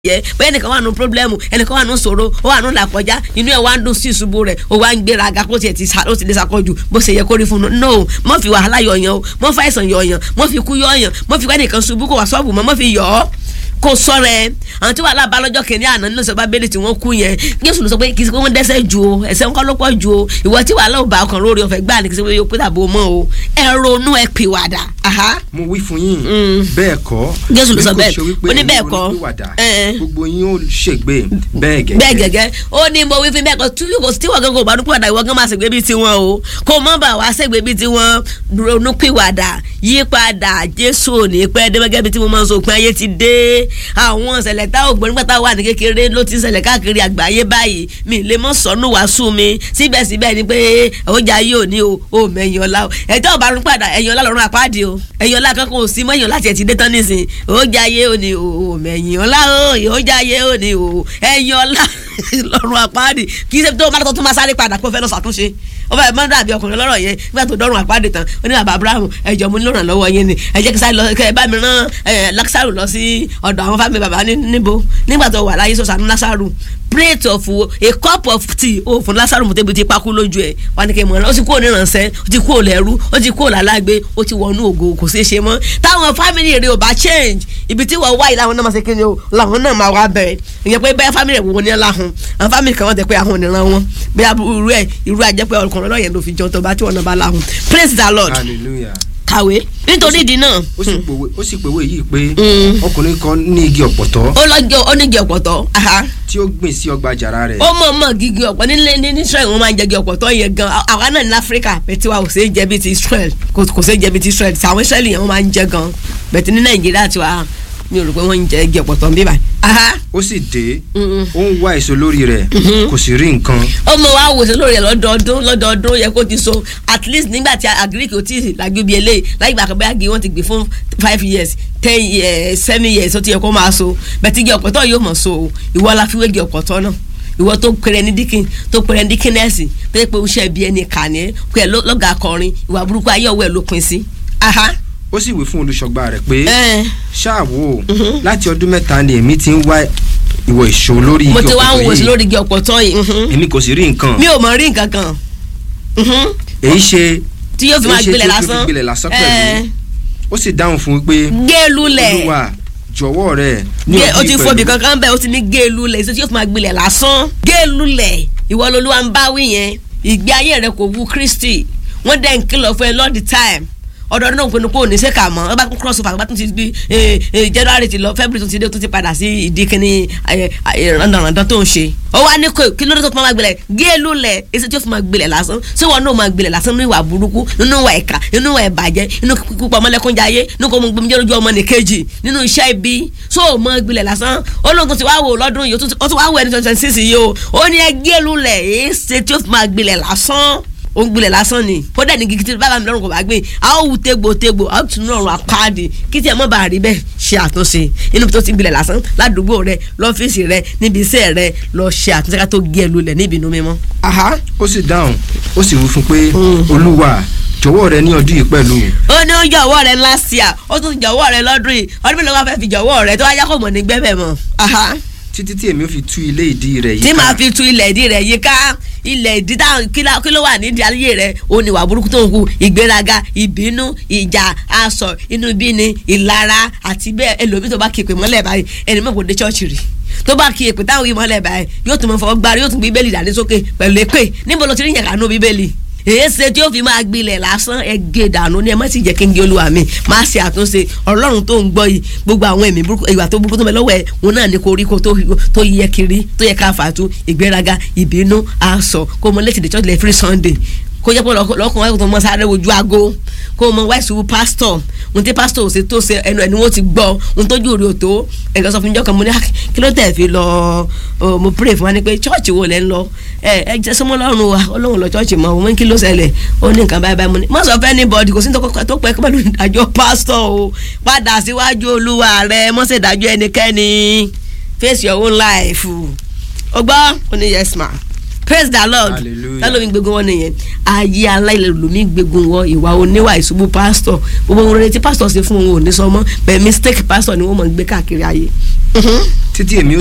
jẹ bẹ́ẹ̀ ẹnìkan wà nù pírọ́blẹ́mù ẹnìkan wà nù sọ̀rọ̀ ó wà nù làkọjá inú ẹ̀ wá ń dùn sí ìṣubú rẹ̀ ó wá ń gbéraga kó tiẹ̀ ti sa ó ti lè sakọ́jù bó ṣe yẹ kó rí fún un no mọ́ fi wàhálà yọ̀yàn o mọ́ fi àìsàn yọ̀yàn mọ́ fi kú yọ̀yàn mọ́ fi wẹ́nìkan ṣubú kó wà sọ́ọ̀bù mọ́ mọ́ fi yọ̀ ọ́ kó sọ̀rọ̀ ẹ àwọn tí wàhálà bá lọ́jọ́ kìnìún àná nínú sọ bábélì tí wọ́n kú yẹn Jésù ló sọ pé kì í ṣe pé wọ́n dẹ́ṣẹ̀ jù o ẹ̀ṣẹ̀ ńkọ́ ló pọ̀ jù o ìwọ tí wàhálà ò bá ọkàn lórí ọ̀fẹ́ gbà ní kì í ṣe pé yóò pé tàbí o mọ̀ o ẹ ronú ẹ pìwàdà. mo wí fún yín bẹ́ẹ̀ kọ́ Jésù ló sọ bẹ́ẹ̀ bí kò ṣe wípé ó ní bẹ́ẹ̀ ẹ̀yin kọ́ onípìwàdà, ẹ̀. gbogbo yín ó ṣègbè bẹ́ẹ̀ gẹ́gẹ́ bẹ́ẹ̀ gẹ́gẹ́ ó ní mo wí fún bẹ́ẹ̀ kọ́ tí kò tí wọ́n gángan ò bá dúpọ̀ ìwọ gán máa ṣègbè bíi tiwọn o kó mọ́ bá wa ṣègbè bíi tiwọn ronúpìwàdà yípadà Jésù ò ní pẹ́ dé gẹ́gẹ́ bíi tí mo máa ń sọ òpin ayé ti dé àwọn ìṣẹ̀lẹ̀ tá ò gbọ́ nígbà tá a wà ní kékeré ló ti ń ṣẹlẹ̀ káàkiri àgbáyé báyìí mi lè mọ́ sọnù wàásù mi síbẹ̀síbẹ̀ ni pé ọjà yìí ò ní o ò mẹ́yìn ọ̀la o ẹ̀jẹ̀ ò bá rún padà ẹ̀yìn ọ̀la lọ́rùn àpáàdì o ẹ̀yìn ọ̀la kankan ò sí mọ́yìn láti ẹ̀ ti dé tán nísìn ọjà yìí ò ní o ò mẹ́yìn ọ̀la o ọjà yìí ò ní o ẹ̀yìn ọ̀la lọ́rùn àpáàdì kì í ṣe tó máa tó máa sáré padà kó fẹ́ lọ ṣàtúnṣe ó fẹ́ mọ́ dàbí ọkùnrin lọ́rọ̀ yẹn nígbà tó dọ́rùn àpáàdì tán ó ní bàbá Abraham ẹ̀jọ̀ mo nílò ìrànlọ́wọ́ yẹn ni ẹ jẹ́ kí sáré lọ kẹ́ ẹ bá mi rán ẹ̀ Lásárù lọ sí ọ̀dọ̀ àwọn fámìlì bàbá ní- níbo nígbà tó wà láyé sọ̀sánú Lásárù plate of wo a cup of tea ó fún Lásárù mo tẹ́bi ti pakú lójú ẹ̀ wà ní kí n mọ̀ ọ́ ó ti kúrò níránṣẹ́ ó ti kúrò lẹ́rú ó ti kúrò lálágbé ó ti wọnú ògo kò ṣeé ṣe mọ́ táwọn fámìlì rẹ̀ ò bá change ibi tí wọ́n wá yìí làwọn náà máa ṣe kí ni o làwọn náà máa wá bẹ̀rẹ̀ ìyẹn pé bẹ́ẹ̀ fámìlì rẹ̀ wò ní láhùn àwọn fámìlì kan wọ́n tẹ̀ pé àwọn òníran wọn bí irú ẹ̀ irú àjẹpẹ́ ọkùnrin lọ́yẹ̀ ló fi jọ tó bá tí wọ́n náà bá láhùn praise the lord hallelujah kàwé nítorí ìdí náà ó sì pòwe ó sì pòwe yìí pé ọkùnrin kan ní igi ọ̀pọ̀tọ́ ó lọ́jọ́ onígi ọ̀pọ̀tọ́ aha tí ó gbìn sí ọgbà àjàrà rẹ̀ ó mọ̀ mọ̀ gígí ọ̀pọ̀ nílé ní ní Israel wọ́n máa ń jẹ igi ọ̀pọ̀tọ́ yẹn gan àwa náà ní Áfíríkà bẹ́ẹ̀ tí wa kò ṣeé jẹ bíi ti Israel kò kò ṣeé jẹ bíi ti Israel tí àwọn Israel yẹn wọ́n máa ń jẹ gan bẹ́ẹ̀ tí ní Nàìjíríà tiwa mi ò rò pé wọ́n ń jẹ igi ọ̀pọ̀tọ́ ń bí báyìí. aha ó sì dé Mm-mm. ó ń wá èso lórí rẹ̀ kò sì rí nǹkan ó mọ wá wòsàn lórí ẹ lọ́dọọdún lọ́dọọdún yẹ kó ti so at least nígbà tí agric ò tí ì lágbé bíi eléyìí láyé ìgbà kan bẹ́ẹ̀ agi wọ́n ti gbé fún five years ten years seven years ó ti yẹ kó máa so bẹ́ẹ̀ tí igi ọ̀pọ̀tọ́ yóò mọ̀ so o ìwọ la fi wé igi ọ̀pọ̀tọ́ náà ìwọ tó pèrè ní díkìn tó pèrè ní díkínẹ́sì tó yẹ pé o ṣe bí ẹni kà ní ẹ pé ẹ lọ́gà akọrin ìwà burúkú ayé ọwọ́ ẹ ló pin sí. aha ó sì wí fún olùṣọ́gbà rẹ̀ pé ẹ ṣáà wò ó láti ọdún mẹ́ta ni èmi ti ń wá ìwọ èso lórí igi mo ti wá ń ọ̀pọ̀tọ́ wòsàn yìí lórí igi ọ̀pọ̀tọ́ yìí mhm. èmi kò sì rí nǹkan mi ò mọ̀ rí nǹkan kan mhm. èyí ṣe tí yóò fi máa èyí ṣe gbilẹ̀ tí ó fi lásán gbilẹ̀ lásán ẹ pẹ̀lú ó sì dáhùn fún un pé gé lulẹ̀. olúwa jọ̀wọ́ rẹ̀ ní gé o ọdún ti yìí fọbi pẹ̀lú kankan bẹ́ẹ̀ o ti ní géèlú lẹ̀ ṣé tí yóò fi máa gbilẹ̀ lásán géèlú lẹ̀ ìwọ lolúwa ń bá wí yẹn ìgbé ayé rẹ kò wu Kristi wọ́n dẹ̀ ń kìlọ̀ fún ẹ all the time ọdọọdún náà pinnu pé òní ṣe kà mọ́ ọba cross over ọba tún ti di January ti lọ February tún ti dé tún ti padà sí ìdí kínní ràndàràndàn tó ń ṣe ó wá ní kò kí ló dé tó fi máa gbilẹ̀ géèlú lẹ̀ èsì tí ó fi máa gbilẹ̀ lásán ṣé wọn náà máa gbilẹ̀ lásán nínú ìwà burúkú nínú ìwà ìkà nínú ìwà ìbàjẹ́ nínú pípa ọmọlẹ́kúnjayé nínú kò mọ gbẹmíjẹ́ lójú ọmọ nìkejì nínú iṣẹ́ ibi so ò mọ gbilẹ̀ lásán ó lóun tó ti wá wò lọ́dún yìí ó tún- ó tún wá wò ẹni twenty twenty six yìí o ó ní ẹ géèlú lẹ̀ èsì tí ó fi máa gbilẹ̀ lásán ó ń gbilẹ̀ lásán ni ó dẹ̀ ní gidi tí bàbá mi lọ́rùn kò bá gbé a ó wù tégbòtégbò a ó tún ní ọ̀run àpáàdì kí tí ẹ mọ́ bá rí bẹ́ẹ̀ ṣe àtúnṣe inú tó ti gbilẹ̀ lásán ládùúgbò rẹ lọ́fíìsì rẹ níbi iṣẹ́ rẹ lọ ṣe àtúnṣe ká tó gé ẹ lulẹ̀ níbi inú mímọ́. aha ó sì dáhùn ó sì wí fún un pé olúwa jọ̀wọ́ rẹ̀ ní ọdún yìí pẹ̀lú ó ní ó jọ̀wọ́ rẹ last year ó tún jọ̀wọ́ rẹ lọ́dún yìí ọdún mélòó wá fẹ́ fi jọ̀wọ́ rẹ tó wáyá kò mọ̀ ní gbẹ́bẹ̀ mọ́. aha títí tí èmi ó fi tú ilé ìdí rẹ̀ yìí tí màá fi tu ilẹ̀ ìdí rẹ̀ yíká ilẹ̀ ìdí táwọn kí la- kí ló wà nídìí ayé rẹ̀ ó ní ìwà burúkú tó ń hu ìgbéraga ìbínú ìjà asọ̀ inú bíni ìlara àti bẹ́ẹ̀ ẹlòmíì tó bá kí èpè mọ́lẹ̀ báyìí ẹni mọ̀ kò dé chọ́ọ̀chì rí tó bá kí èpè táwọn yìí mọ́lẹ̀ báyìí yóò tún mọ fọwọ́ gbárí yóò tún gbé bíbélì dání sókè pẹ̀lú èpè níbo ló ti rí yàrá nú bíbélì èéṣe tí ó fi máa gbilẹ̀ lásán ẹgẹ dànù ni ẹ má sì jẹ́ kí n gé olúwa mi má ṣe àtúnṣe ọlọ́run tó ń gbọ́ yìí gbogbo àwọn ẹ̀mí burúkú ìwà tó burúkú tó mẹ lọ́wọ́ ẹ̀ wọn náà ní koríko tó tó yẹ kiri tó yẹ ká fàtú ìgbéraga ìbínú aṣọ kó mọ létí the church lẹ free sunday kó jẹ́ pé lọ́kùnrin tó mọ sáré wojú aago kó mọ wáìsì pásítọ̀ ohun tí pásítọ̀ ò ṣe tó ṣe ẹnu ẹni wọ́n ti gbọ́ ohun tójú rí o tó ẹ̀ka sọ fún mi jọ́kan mo ní "Ah, kí ló tẹ̀ fi lọ ọ, mo pray fún wa ni pé chọ́ọ̀chì wo lẹ́ ń lọ ẹ ẹ jẹ́ sọmọ lọ́rùn wa ọlọ́run lọ chọ́ọ̀chì mọ́ òun kí ló ṣẹlẹ̀ ó ní nǹkan báyìí báyìí mo ní má sọ fẹ́ anybody kò sí nǹkan tó pẹ́ pẹ̀lú ìdájọ́ pásítọ̀ o padà síwájú olúwa rẹ mọ́ sí ìdájọ́ ẹnikẹ́ni face your own life o gbọ́ ó ní yes ma praise the lord Hallelujah. tálómi gbégun wọn nìyẹn ayé aláìlélómi gbégun wọn ìwà oníwà ìṣubú pásítọ̀ gbogbo ohun rere tí pásítọ̀ ṣe fún wọn ò ní sọ mọ́ bẹ́ẹ̀ mistake pásítọ̀ ni wọ́n mọ̀ ń gbé káàkiri ayé. Mhm. títí èmi ó